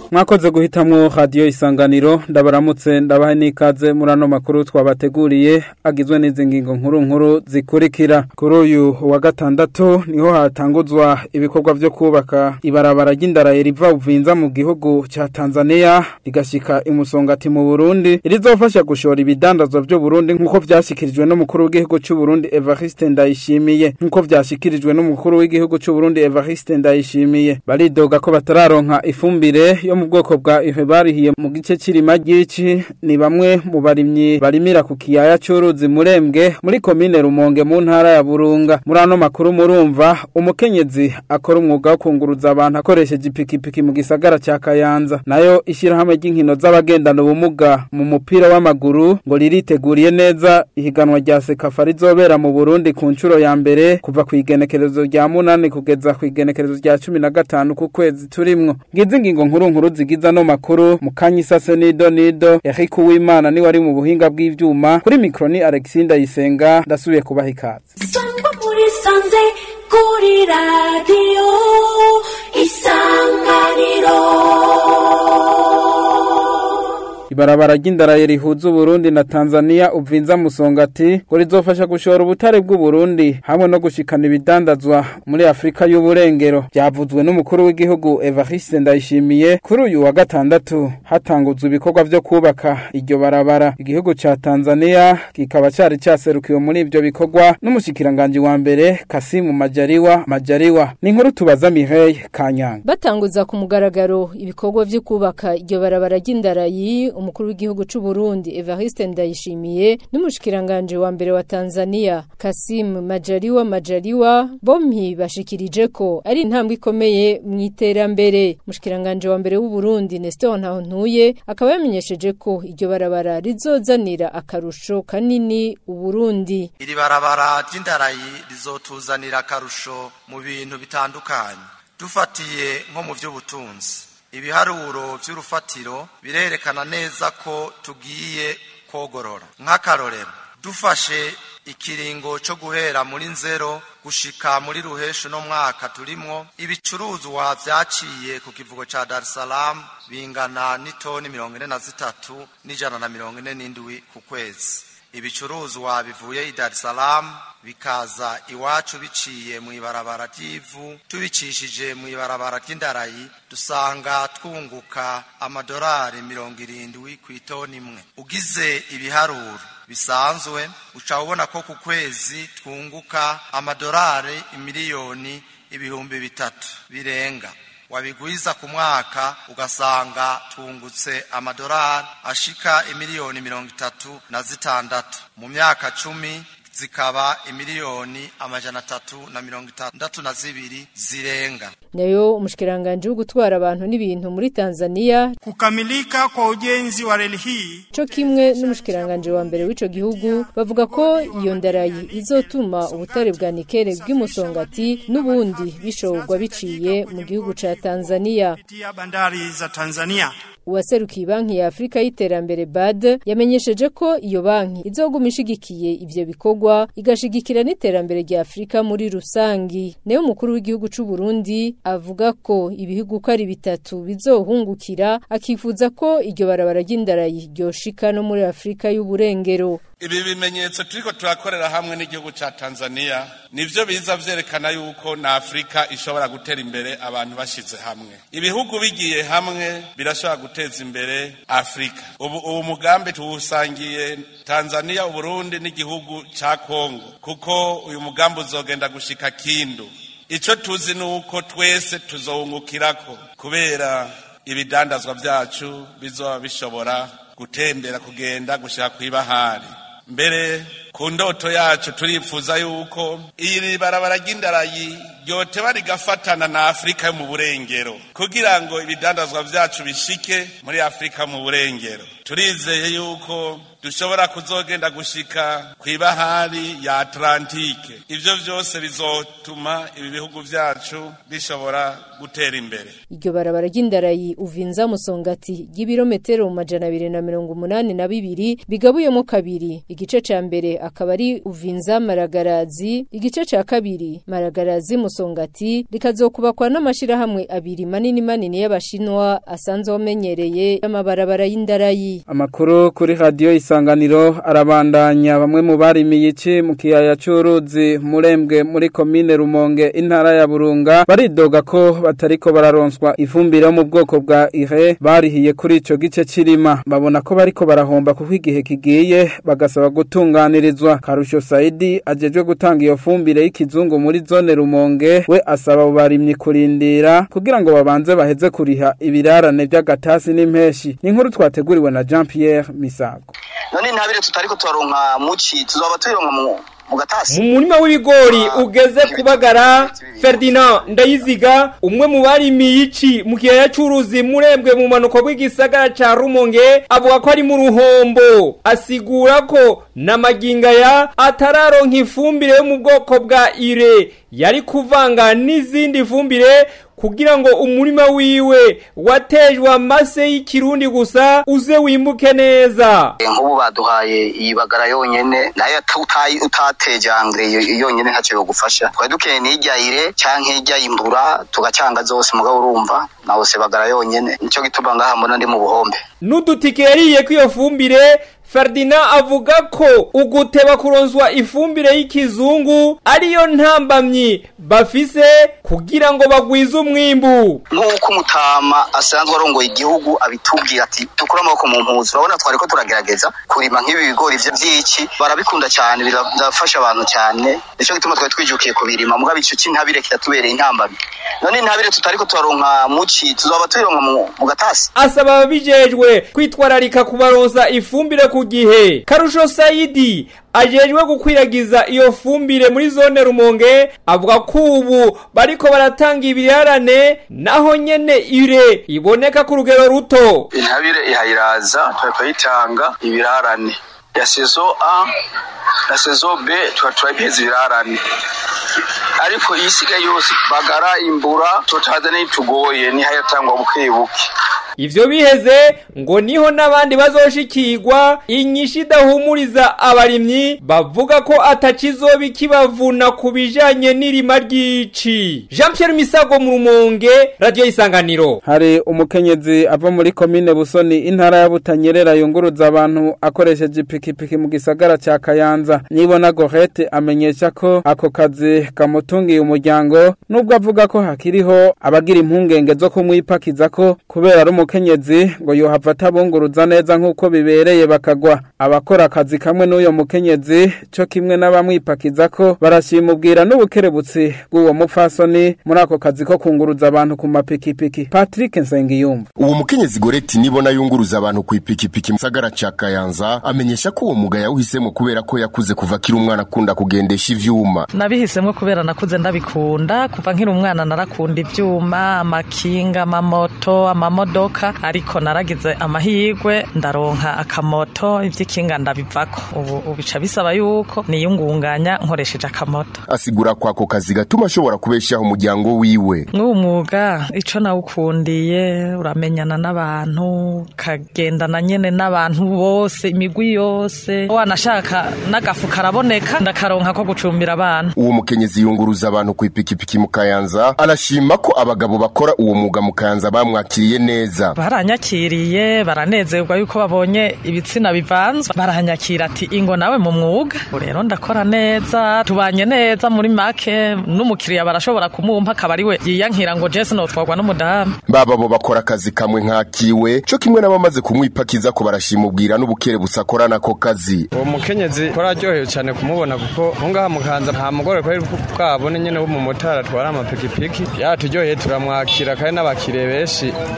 mwakoze guhitamwo radiyo isanganiro ndabaramutse ndabahe n'ikaze muri ano makuru twabateguriye agizwe n'izi ngingo nkuru nkuru zikurikira kuri uyu wa gatandatu niho hatanguzwa ibikorwa vyo kubaka ibarabara ry'indaraye riva uvinza mu gihugu ca Tanzania rigashika imusongati mu Burundi rizofasha gushora ibidandazwa vyo Burundi nkuko vyashikirijwe n'umukuru w'igihugu c'u Burundi Evariste Ndayishimiye nkuko vyashikirijwe n'umukuru w'igihugu c'u Burundi Evariste Ndayishimiye baridoga ko batararonka ifumbire yo mu bwoko bwa ihe barihiye mu gice c'irima ry'ici ni bamwe mu barimyi barimira ku kiyaya c'uruzi murembwe muri komine Rumonge mu ntara ya Burunga muri ano makuru murumva umukenyezi akora umwuga wo kunguruza abantu akoresheje ipikipiki mu gisagara ca Kayanza nayo ishirahamwe ry'inkino z'abagendana ubumuga mu mupira w'amaguru ngo ririteguriye neza ihiganwa rya Sekafa rizobera mu Burundi ku ncuro ya mbere kuva ku igenekerezo rya munani kugeza ku igenekerezo rya cumi na gatanu ku kwezi turimwo ngizi ingingo nkuru nkuru zigiza no makuru mukanyi sase nido nido Eric Uwimana ni wari mu buhinga bw'ivyuma kuri mikro ni Alexinda Yisenga ndasubiye kubaha ikaze Sangwa muri sanze kuri radio isanganiro Ibarabara ry'indaraye rihuza Burundi na Tanzania uvinza musongati ngo rizofasha gushora ubutare bw'u Burundi hamwe no gushikana ibidandazwa muri Afrika y'uburengero byavuzwe n'umukuru w'igihugu Evariste Ndayishimiye kuri uyu wa gatandatu hatanguzwa ibikorwa vyo kubaka iryo barabara igihugu ca Tanzania kikaba cari caserukiwe muri ivyo bikorwa n'umushikiranganje wa mbere Kasimu Majaliwa Majaliwa ni inkuru tubaza Mireille Kanyanga batanguza ku mugaragaro ibikorwa vyo kubaka iryo barabara ry'indarayi umukuru w'igihugu c'u Burundi Evariste Ndayishimiye n'umushikiranganje wa mbere wa Tanzania Kasim Majaliwa Majaliwa bompi bashikirije ko ari intambwe ikomeye mu iterambere umushikiranganje wa mbere w'u Burundi Nestor Ntahontuye akaba yamenyesheje ko iryo barabara rizozanira akarusho kanini u Burundi iri barabara ry'indarayi rizotuzanira akarusho mu bintu bitandukanye dufatiye nko mu by'ubutunzi ibiharuro by'urufatiro birerekana neza ko tugiye kogorora nk'akarorero dufashe ikiringo cyo guhera muri nzero gushika muri ruhesho no mwaka turimwo ibicuruzwa vyaciye ku kivugo ca Dar es Salaam bingana n'itoni mirongo ine na zitatu n'ijana na mirongo ine n'indwi ku kwezi ibicuruzwa bivuye i Dar es Salaam bikaza iwacu biciye mu ibarabara ry'ivu tubicishije mu ibarabara ry'indarayi dusanga twunguka amadolari mirongo irindwi ku itoni imwe ugize ibiharuro bisanzwe uca ubona ko ku kwezi twunguka amadolari imiliyoni ibihumbi bitatu birenga wabigwiza ku mwaka ugasanga twungutse amadolari ashika imiliyoni mirongo itatu na zitandatu mu myaka cumi zikaba imiliyoni amajana atatu na mirongo itandatu na zibiri zirenga nayo umushikiranganje wo gutwara abantu n'ibintu muri Tanzania Kukamilika kwa ujenzi wa reli hii co kimwe n'umushikiranganje wa mbere w'ico gihugu bavuga ko iyo ndarayi izotuma ubutare bwa nikele bw'imusongati n'ubundi bishorwa biciye mu gihugu ca Tanzania kupitia bandari za Tanzania. uwaserukiye banki ya Afrika y'iterambere BAD yamenyesheje ko iyo banki izoguma ishigikiye ivyo bikorwa igashigikira n'iterambere rya Afrika muri rusangi nayo umukuru w'igihugu c'u Burundi avuga ko ibihugu ko ari bitatu bizohungukira akifuza ko iryo barabara ry'indarayi ryoshika no muri Afrika y'uburengero ibi bimenyetso turiko turakorera hamwe n'igihugu ca Tanzania nivyo biza vyerekana yuko na Afrika ishobora gutera imbere abantu bashize hamwe ibihugu bigiye hamwe birashobora guteza imbere Afrika ubu ubu mugambi tuwusangiye Tanzania Uburundi n'igihugu ca Kongo kuko uyu mugambi uzogenda gushika kindu ico tuzi nuko twese tuzowungukirako kubera ibidandazwa vyacu bizoba bishobora gutembera kugenda gushika kw'ibahari mbere ku ndoto yacu turifuza yuko iri barabara ry'indarayi ryoteba rigafatana na afurika yo mu burengero kugira ngo ibidandazwa vyacu bishike muri afurika mu burengero turizeye yuko dushobora kuzogenda gushika kw'ibahari ya atlantike ivyo vyose bizotuma ibi bihugu vyacu bishobora gutera imbere iryo barabara ry'indarayi uvinza musongati ry'ibirometero mu majana abiri na mirongo umunani na bibiri bigabuyemo kabiri igice ca mbere akaba ari uvinza maragarazi igice ca kabiri maragarazi musongati rikazokubakwa n'amashirahamwe abiri manini manini y'abashinwa asanzwe amenyereye y'amabarabara y'indarayi Amakuru kuri radio isanganiro arabandanya bamwe mu barimiye iki mu kiyaya c'uruzi murembwe muri komine Rumonge intara ya Burunga baridoga ko batariko bararonswa ifumbire yo mu bwoko bwa ire barihiye kuri ico gice cirima babona ko bariko barahomba kuko igihe kigiye bagasaba gutunganirizwa Karusho Saidi ajejwe gutanga iyo fumbire y'ikizungu muri zone Rumonge we asaba abo barimyi kurindira kugira ngo babanze baheze kuriha ibirarane by'agatasi n'impeshi ni inkuru twateguriwe na Jean Pierre Misago none ntabire tutariko turaronka muci tuzoba tuyironka mu mu gatasi mu murima w'ibigori ugeze kubagara Ferdinand Ndayiziga umwe mu barimiye ici mu kiyaya c'uruzi murembwe mu manuko bw'igisagara ca Rumonge avuga ko ari mu ruhombo asigura ko n'amaginga ya atararonka ifumbire yo mu bwoko bwa ire yari kuvanga n'izindi fumbire kugira ngo umurima wiwe watejwe amase y'ikirundi gusa uze wimbuke neza nk'ubu baduhaye iyi bagara yonyene nayo utayi utateje angre yonyene ntacyo yogufasha twari dukeneye n'ijyayire canke ijyayimbura tugacanga zose mugabo urumva nawe se bagara yonyene nico gituma ngaha mbona ndi mu buhombe n'udutike yariye kw'iyo fumbire Ferdinand avuga ko uguteba kuronswa ifumbire y'ikizungu ariyo ntambamyi bafise kugira ngo bagwize umwimbu nk'uko umutama asanzwe arongoye igihugu abitubwira ati dukure amaboko mu mpuzu urabona twari ko turagerageza kurima nk'ibi bigori vyo vy'iki barabikunda cyane birafasha abantu cyane nico gituma twari twijukiye kubirima mugabo ico c'intabire kitatubereye intambamyi none intabire tutariko turaronka muci tuzoba tuyironka mu gatasi asaba ababijejwe kwitwararika kubaronsa ifumbire ku gihe karusho sayidi ajejwe gukwiragiza iyo fumbire muri zone rumonge avuga ko ubu bariko baratanga ibirarane naho nyene ire iboneka ku rugero ruto intabire ihayiraza turayitanga ibirarane ya sezo a na sezo b tuba turabiheza ibirarane ariko iyi isigaye yose bagara imbura tutaza n'itugoye nihayatangwa buke buke ivyo biheze ngo niho n'abandi bazoshikirwa inyishu idahumuriza abarimyi bavuga ko atakizoba ikibavuna ku bijanye n'irima ry'ici jean pierre misago mu rumonge radiyo isanganiro hari umukenyezi ava muri komine busoni intara ya butanyerera yunguruza abantu akoresheje ipikipiki mu gisagara ca kayanza nibona gorete amenyesha ko ako kazi kamutungiye umuryango nubwo avuga ko hakiriho abagira impungenge zo kumwipakiza ko kubera ari umukenyezi ngo yohava atabunguruza neza nk'uko bibereye bakagwa abakora akazi kamwe n'uyo mukenyezi cyo kimwe n'abamwipakiza ko barashimubwira n'ubukerebutsi bw'uwo mupfasoni muri ako kazi ko kunguruza abantu ku mapikipiki patrick nsengiyumva uwo mukenyezi goreti nibona yunguruza abantu ku ipikipiki mu gisagara ca kayanza amenyesha ko uwo muga yawuhisemo kubera ko yakuze kuva akiri umwana akunda kugendesha ivyuma nabihisemo kubera nakuze ndabikunda kuva nkiri umwana narakunda ivyuma amakinga amamoto amamodoka ariko naragize amahirwe ndaronka akamoto ivy'ikinga ndabivako ubu bica bisaba yuko niyungunganya nkoresheje akamoto asigura ko ako kazi gatuma ashobora kubeshaho umuryango wiwe mw'uwo mwuga ico nawukundiye uramenyana n'abantu ukagendana nyene n'abantu bose imigwi yose wanashaka n'agafu karaboneka ndakaronka ko gucumbira abantu uwo mukenyezi yunguruza abantu ku ipikipiki mu kayanza arashima ko abagabo bakora uwo mwuga mu kayanza bamwakiriye neza baranyakiriye baranezerwa yuko babonye ibitsina bivanzwe baranyakira ati ingo nawe mu mwuga rero ndakora neza tubanye neza muri make n'umukiriya barashobora kumumpa akaba ari we yiyankira ngo jesi notwarwa n'umudamu baba bo bakora akazi kamwe nkakiwe co kimwe n'abamaze kumwipakiza ko barashimubwira n'ubukerebutsi akorana ako kazi uwo mukenyezi ko araryohewe cyane kumubona kuko aho ngaha mukanza nta mugore kwari bwabone nyene w'umumotari atwara amapikipiki yaturyoheye turamwakira kandi n'abakiriye benshi baramuryoheye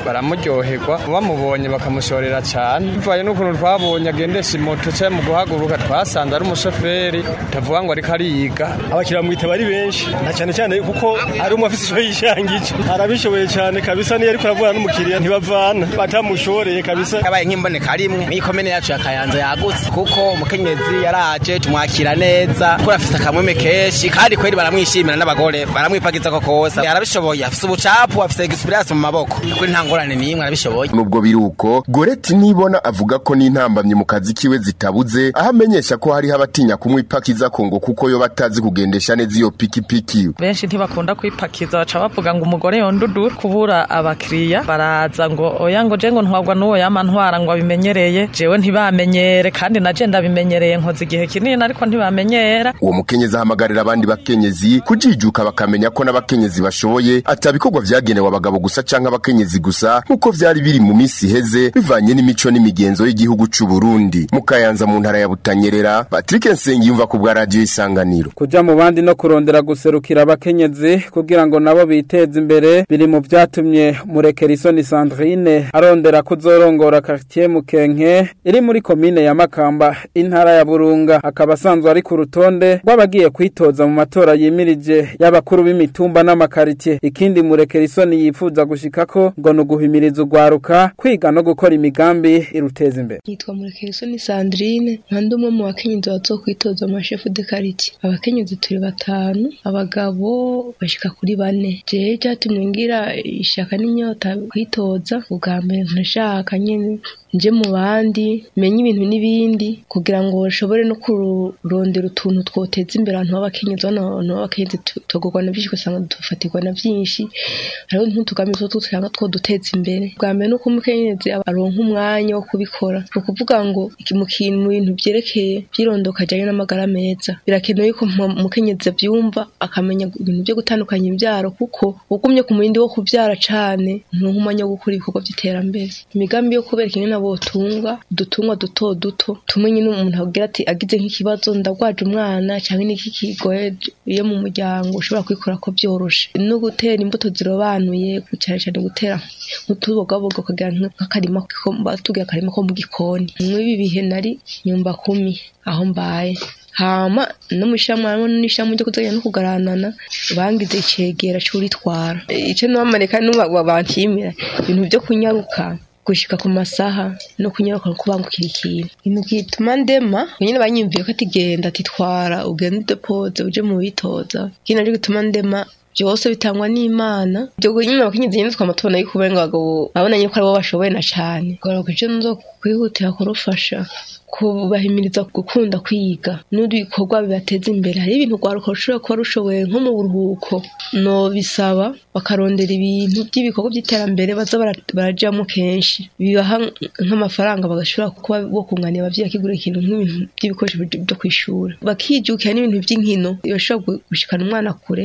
baryoherwa bamubonye bakamushorera cyane bivaye n'ukuntu twabonye agendesha imoto cyangwa mu guhaguruka twasanze ari umushoferi utavuga ngo ariko ariyiga abakiriya mwitaba ari benshi na cyane cyane kuko ari umwe afite ishoyo yishangije arabishoboye cyane kabisa niyo ariko aravugana n'umukiriya ntibavana batamushoreye kabisa yabaye nk'imboneka rimwe muri komine yacu ya kayanza yagutse kuko umukenyezi yaraje tumwakira neza kuko afite akamweme kenshi kandi kweri baramwishimira n'abagore baramwipagiza ko kose yarabishoboye afite ubucapu afite egisipiriyanse mu maboko kuri nta ngorane n'imwe arabishoboye nubwo biri uko goreti nibona avuga ko n'intambamyi mu kazi kiwe zitabuze aho amenyesha ko hariho abatinya kumwipakiza ko ngo kuko yo batazi kugendesha neza iyo pikipiki benshi ntibakunda kwipakiza baca bavuga ngo umugore yondudu kubura abakiriya baraza ngo oya ngo je ngo ntwagwa n'uwo yama ntwara ngo abimenyereye jewe ntibamenyere kandi naje ndabimenyereye nkoze igihe kinini ariko ntibamenyera uwo mukenyezi ahamagarira abandi bakenyezi kujijuka bakamenya ko n'abakenyezi bashoboye atabikorwa vyagenewe abagabo gusa canke abakenyezi gusa nk'uko vyari biri mu misi iheze bivanye n'imico n'imigenzo y'igihugu c'u Burundi mu Kayanza mu ntara ya Butanyerera Patrick Nsengiyumva ku bwa radio isanganiro kuja mu bandi no kurondera guserukira abakenyezi kugira ngo nabo biteze imbere biri mu vyatumye Murekerisoni Sandrine arondera kuzorongora quartier Mukenke iri muri komine ya Makamba intara ya Burunga akaba asanzwe ari ku rutonde rw'abagiye kwitoza mu matora yimirije y'abakuru b'imitumba n'amakaritiye ikindi Murekerisoni yifuza gushikako ngo nuguhimiriza ugwaruka kwiga no gukora imigambi iruteza imbere yitwa Murekerisoni Sandrine nkandi umwe mu bakenyezi bazokwitoza mu mashefu de quartier abakenyezi turi batanu abagabo bashika kuri bane jewe cyatumye ngira ishaka n'inyota kwitoza ubwa mbere ntashaka nyene nje mu bandi menye ibintu n'ibindi kugira ngo bashobore no kurondera utuntu twoteza imbere abantu b'abakenyezi bano abantu b'abakenyezi tugurwa na byinshi ugasanga dufatirwa na byinshi hariho n'utugambi two dusanga two duteza imbere bwa mbere nuko umukenyezi aronka umwanya wo kubikora ni ukuvuga ngo mu kintu mu bintu byerekeye by'irondoka ajyanye n'amagara meza birakenewe yuko umukenyezi abyumva akamenya ibintu byo gutandukanya imbyaro kuko ugumye ku murindi wo kubyara cane nturonka umwanya wo gukora ibikorwa by'iterambere imigambi yo kubereka ingene botunga udutungwa duto duto tumwe nyine umuntu agira ati agize nk'ikibazo ndagwaje umwana cyangwa n'iki kigoye iyo mu muryango ushobora kwikora ko byoroshe no gutera imbuto zirobanuye cyane cyane gutera nk'utubogaboga ukagira nk'akarima batubwira akarima ko mu gikoni mw'ibi bihe nari nyumba kumi aho mbaye hama no mushamwe harimo n'ishamwe ryo kuzajya no kugaranana bangize icegera c'uritwara ico nobamareka n'ubabantimira ibintu vyo kunyaruka gushika ku masaha no kunyaruka no kubangukira ikintu ibintu gituma ndema nyine banyumviye ko ati genda ati twara ugende udepoze uje mu bitoza ikindi naco gituma ndema byose bitangwa n'imana ibyo nyine abakenyezi nyine twama tubona yuko uburenga abagabo babonanye ko aribo bashoboye na cane kugaruka ico nzo kwihutira kurufasha kubahimiriza gukunda kwiga n'ibikorwa bibateza imbere hari ibintu rwaruka rushobora kuba rushoboye nko mu buruhuko no bisaba bakarondera ibintu by'ibikorwa by'iterambere baza barajyamo kenshi bibaha nk'amafaranga bagashobora kuba bo kunganira ababyeyi bakigura ikintu nk'ibintu by'ibikoresho byo ku ishuri bakijukira n'ibintu by'inkino bashobora gushikana umwana kure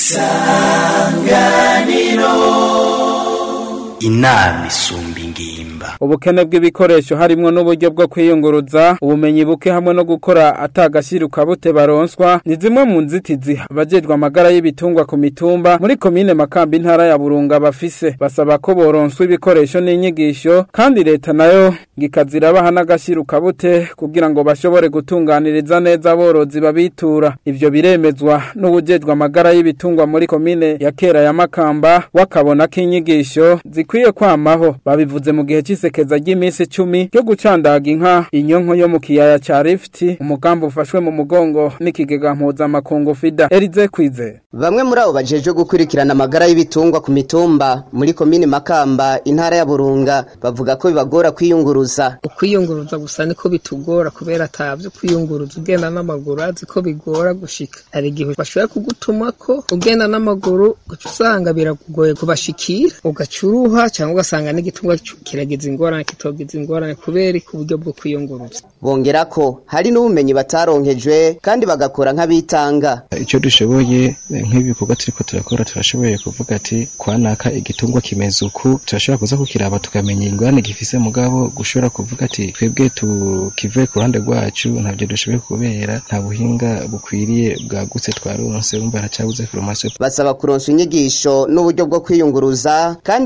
isanganiro inama isumba ingimba ubukene bw'ibikoresho harimo n'uburyo bwo kwiyunguruza ubumenyi buke hamwe no gukora atagashiruka bute baronswa ni zimwe mu nzitizi abajejwe amagara y'ibitungwa ku mitumba muri komine makamba intara ya burunga bafise basaba ko boronswa ibikoresho n'inyigisho kandi leta nayo ngikazira baha n'agashiruka bute kugira ngo bashobore gutunganiriza neza aborozi babitura ivyo biremezwa n'ubujejwe amagara y'ibitungwa muri komine ya kera ya makamba wakabona k'inyigisho zikwiye kwamaho babivuze mu gihe cy'isekeza ry'iminsi icumi ryo gucandaga inka inyonko yo mu kiyaya ca Rift umugambi ufashwe mu mugongo n'ikigega mpuzamakungu FIDA Elize Kwize Bamwe muri abo bajeje gukurikirana amagara y'ibitungwa ku mitumba muri komine Makamba intara ya Burunga bavuga ko bibagora kwiyunguruza ukwiyunguruza gusa niko bitugora kubera atavyo kwiyunguruza ugenda n'amaguru azi ko bigora gushika hari igihe bashobora kugutuma ko ugenda n'amaguru ugaca usanga birakugoye kubashikira ugaca uruha cyangwa ugasanga n'igitungwa kiragiza ingorane kitogiza ingorane kubera ku buryo bwo kwiyunguruza bongera ko hari n'ubumenyi bataronkejwe kandi bagakora nk'abitanga icyo dushoboye nk'ibikorwa turiko turakora turashoboye kuvuga ati kwanaka igitungwa kimeze uku turashobora kuza kukiraba tukamenya ingorane gifise mugabo gushobora kuvuga ati twebwe tukivuye ku ruhande rwacu ntabyo dushoboye kubera nta buhinga bukwiriye bwagutse twaronse wumva haracabuze formation basaba kuronswa inyigisho n'uburyo bwo kwiyunguruza kandi leta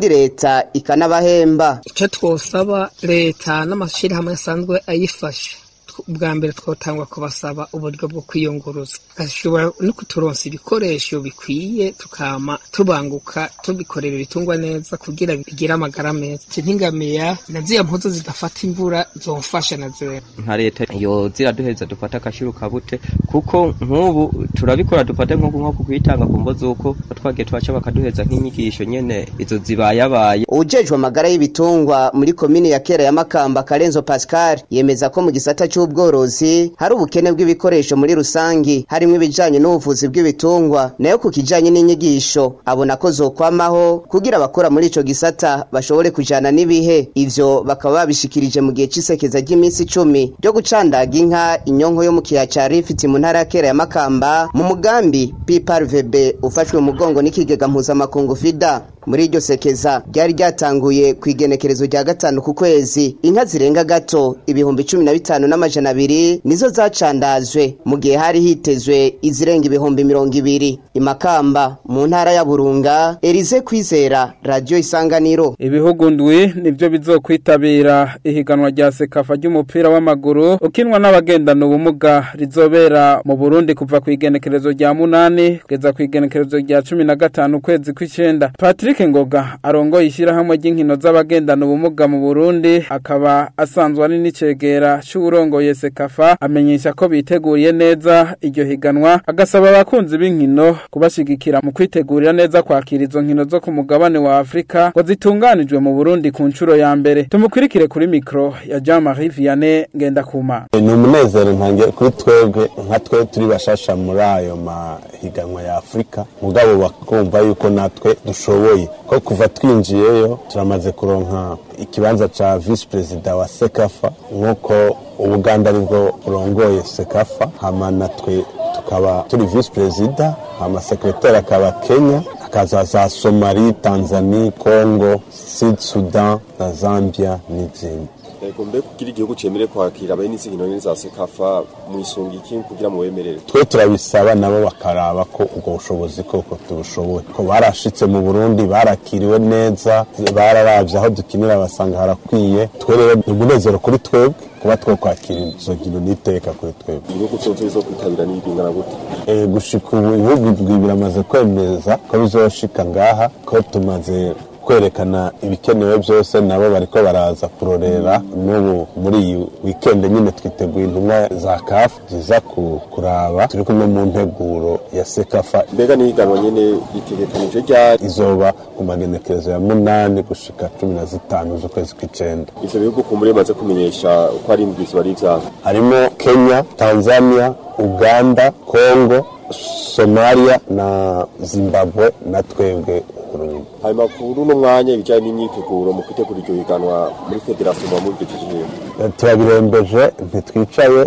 leta ikanabahemba icyo twosaba leta n'amashyirahamwe asanzwe ayifasha bwa mbere twotangwa kubasaba uburyo bwo kwiyunguruza gashobora no kuturonsa ibikoresho bikwiye tukama tubanguka tubikorera ibitungwa neza kugira bigire amagara meza nk'ingamiya na ziriya mpuzu zidafata imvura zomfasha na zewe nka leta yo ziraduheza dufata akashiru kabute kuko nk'ubu turabikora dufate nko nko kwitanga ku mbo z'uko twagiye twaca bakaduheza nk'inyigisho nyene izo zibayabaye ujejwe amagara y'ibitungwa muri komine ya kera ya makamba karenzo pascal yemeza ko mu gisata cy'ubworozi hari ubukene bw'ibikoresho muri rusangi harimo ibijanye n'ubuvuzi bw'ibitungwa nayo ku kijanye n'inyigisho abona ko zokwamaho kugira abakora muri ico gisata bashobore kujana n'ibihe ivyo bakaba babishikirije mu gihe c'isekeza ry'iminsi icumi ryo gucandaga inka inyonko yo mu kiya ca rifiti mu ntara ya kera ya makamba mu mugambi pprvb ufashwe mu mugongo n'ikigega mpuzamakungu fida muri iryo sekeza ryari ryatanguye ku igenekerezo rya gatanu ku kwezi inka zirenga gato ibihumbi cumi na bitanu n'amajana abiri nizo zacandazwe mu gihe hari hitezwe izirenga ibihumbi mirongo ibiri imakamba mu ntara ya burunga erize kwizera radiyo isanganiro ibihugu ndwi nibyo bizokwitabira ihiganwa rya sekafa ry'umupira w'amaguru ukinwa n'abagendana ubumuga rizobera mu burundi kuva ku igenekerezo rya munani kugeza ku igenekerezo rya cumi na gatanu ukwezi kw'icenda patrick ngoga arongoye ishyirahamwe ry'inkino z'abagendana ubumuga mu burundi akaba asanzwe ari n'icegera c'uwurongoye sekafa amenyesha ko biteguriye neza iryo higanwa agasaba abakunzi b'inkino kubashigikira mu kwitegurira neza kwakira izo nkino zo ku mugabane wa afurika ngo zitunganijwe mu burundi ku nshuro ya mbere tumukurikire kuri mikro ya jean marie vianney ngendakuma ni umunezero ntange kuri twebwe nka twe turi bashasha muri ayo mahiganwa ya afurika mugabo bakumva yuko natwe dushoboye ko kuva twinjiyeyo turamaze kuronka ikibanza ca visi perezida wa sekafa nk'uko ubuganda aribwo burongoye sekafa hama natwe tukaba turi visi perezida hama sekretari akaba kenya hakaza za somali tanzania congo sud sudan na zambia n'izindi Ego mbe kugira igihugu cemere kwakira abene izi nkino za sekafa mwisunga iki kugira mu bemerere twe turabisaba nabo bakaraba ko ubwo bushobozi koko tubushoboye ko barashitse mu burundi barakiriwe neza bararavye aho dukinira basanga harakwiye twe rero ni umunezero kuri twebwe kuba twokwakira izo nkino n'iteka kuri twebwe ibihugu vyose bizokwitabira n'ibingana gute e, gushika ubu ibihugu bibiri biramaze kwemeza ko bizoshika ngaha ko tumaze kwerekana ibikenewe byose nabo bariko baraza kurorera n'ubu muri iyi wikende nyine twiteguye intumwa za kafu ziza kuraba turi kumwe mu nteguro ya sekafa mbega n'ihiganwa nyene ritegekanije ryari izoba ku magenekerezo ya munani gushika cumi na zitanu z'ukwezi kw'icenda ivyo bihugu kumbure bimaze kumenyesha ko ari indwi ziba ari ivyabo harimo kenya tanzania uganda congo somalia na zimbabwe na twebwe burundi hanyuma kuri uno mwanya ibijyanye n'imyiteguro mu kwitegura iryo higanwa muri federasiyo muba mubigejeje turabirembeje ntitwicaye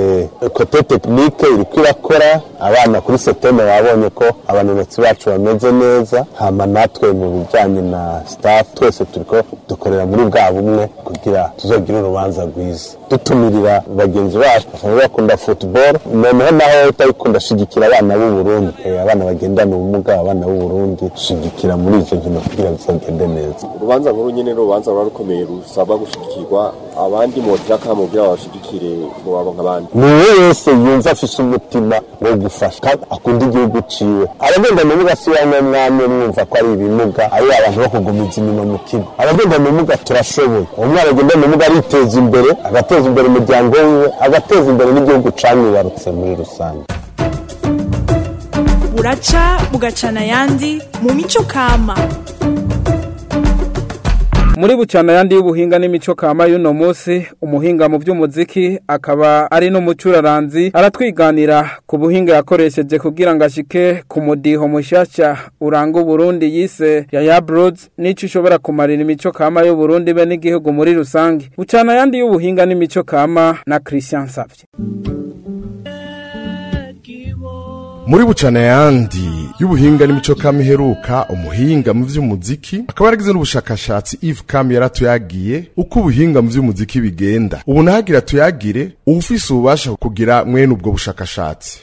kote tekinike iriko irakora abana kuri seteme babonye ko abanonotsi bacu bameze neza hama natwe mu bijyanye na staff twese turiko dukorera muri bwa bumwe kugira tuzogire urubanza rwiza dutumirira bagenzi bacu basanzwe bakunda football noneho naho utabikunda shigikira abana b'u Burundi abana bagendana ubumuga abana b'u Burundi shigikira muri izo nkino kugira bizagende neza urubanza nkuru nyene n'urubanza ruba rukomeye rusaba gushigikirwa abandi motira kamo kugira babashigikire ngo baronka abandi niwe wese yumva afise umutima wo gufasha kandi akunda igihugu ciwe abagenda ubumuga si bamwe mwamwe mwumva ko ari ibimuga ari abantu bo kugumiza inyuma mu kigo abagenda ubumuga turashoboye umwana agenda ubumuga ariteza imbere agateza imbere umuryango wiwe agateza imbere n'igihugu camwibarutse muri rusange buraca bugacana ayandi mu mico kama muri bucana yandi y'ubuhinga n'imico kama y'uno munsi umuhinga mu by'umuziki akaba ari n'umucuraranzi aratwiganira ku buhinga yakoresheje kugira ngo ashike ku mudiho mushyashya uranga uburundi yise ya yabroads n'icyo ushobora kumarira imico kama y'uburundi be n'igihugu muri rusange bucana yandi y'ubuhinga n'imico kama na christian savye muri bucana yandi y'ubuhinga n'imico kama iheruka umuhinga mu vy'umuziki akaba yaragize n'ubushakashatsi Yves Kam yaratuyagiye uko ubuhinga mu vy'umuziki bigenda ubu nahagira tuyagire ufise ububasha kugira mwene ubwo bushakashatsi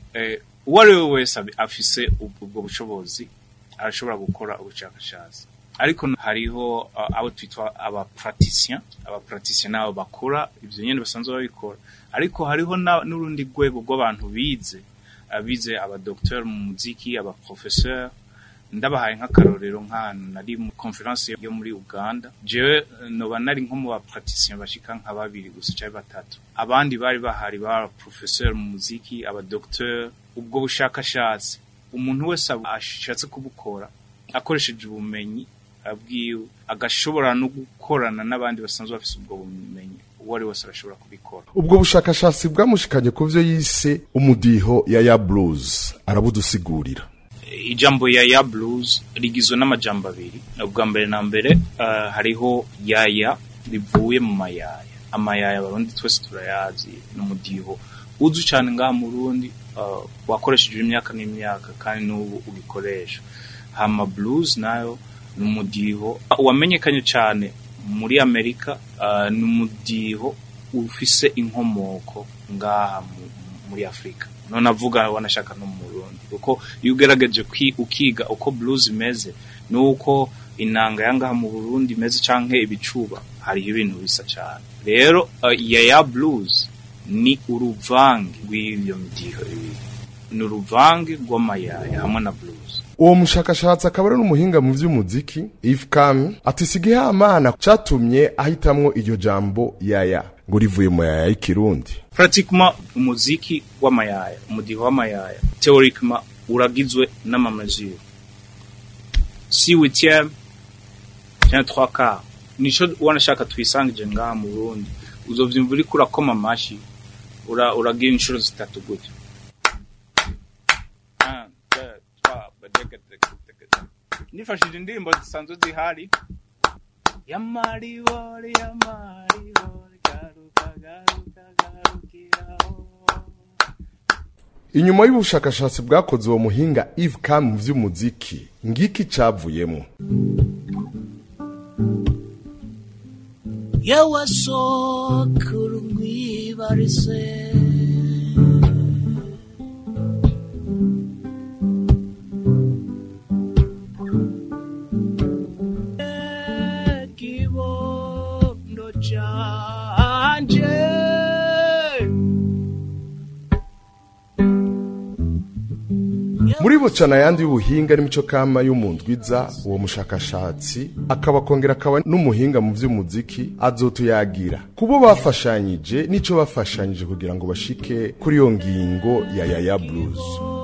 uwo ari we wese afise ubwo bushobozi arashobora gukora ubushakashatsi ariko hariho uh, abo twitwa abapraticien abapraticien nabo bakora ivyo nyene basanzwe babikora ariko hariho na- n'urundi rwego rw'abantu bize abize abadokteur mu muziki abaprofesseur ndabahaye nk'akarorero nk'ahantu nari mu conference yo muri Uganda jewe eh, noba nari nko mu bapraticien bashika nka babiri gusa cyangwa batatu abandi bari bahari ba professeur mu muziki abadokteur ubwo bushakashatsi umuntu wese aba- ashatse kubukora akoresheje ubumenyi abwiwe agashobora no gukorana n'abandi basanzwe bafise ubwo bumenyi uwo ari wese arashobora kubikora ubwo bushakashatsi bwamushikanye ku vyo yise umudiho ya ya blues arabudusigurira ijambo ya ya blues rigizwe n'amajambo abiri ubwa mbere na mbere uh, hariho yaya rivuye mu mayaya amayaya abarundi twese turayazi n'umudiho uzwi cyane ngaha mu rundi uh, wakoresheje imyaka n'imyaka kandi n'ubu ubikoresha hama blues nayo ni umudiho wamenyekanye cyane muri amerika uh, ni umudiho ufise inkomoko ngaha mu- muri afurika none avuga wanashaka no mu Burundi kuko iyo ugerageje kwi- ukiga uko blues imeze nuko inanga yangaha mu Burundi imeze canke ibicuba hariho ibintu bisa cyane rero uh, ya ya blues ni uruvange rw'ivyo midiho ibiri ni uruvange rw'amayaya hamwe na blues uwo mushakashatsi akaba ari n'umuhinga mu vy'umuziki Yves Kami ati sigihamana catumye ahitamwo iryo jambo yaya ngo rivuye mu yaya y'ikirundi pratiquement umuziki w'amayaya umudiho w'amayaya théoriquement uragizwe n'amamazure si huitième cyangwa trois quarts nico wanashaka twisangije ngaha mu Burundi uzovyumva uriko urakoma amashi ura uragira inshuro zitatu gutyo Un, deux, trois, badege, dege, dege, dege. nifashije indirimbo zisanzwe zihari yamaribori yamaribori garuka garuka garukiraho inyuma y'ubushakashatsi bwakoze uwo muhinga Yves Kami mu vy'umuziki ngiki cavuyemo yawasokuru mwibarize kibondo canje muri bucana yandi y'ubuhinga n'imico kama y'umundwiza uwo mushakashatsi akaba kongera akaba n'umuhinga mu vy'umuziki azotuyagira kubo bafashanyije n'ico bafashanyije kugira ngo bashike kuri iyo ngingo ya yaya blues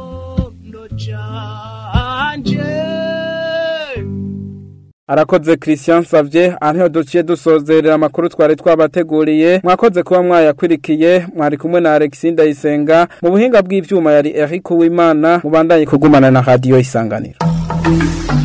arakoze christian savye anteho duciye dusozerera amakuru twari twabateguriye mwakoze kuba mwayakwirikiye mwari kumwe na alexi ndayisenga mu buhinga bw'ivyuma yari eric uwimana mubandanye kugumana na radiyo isanganiro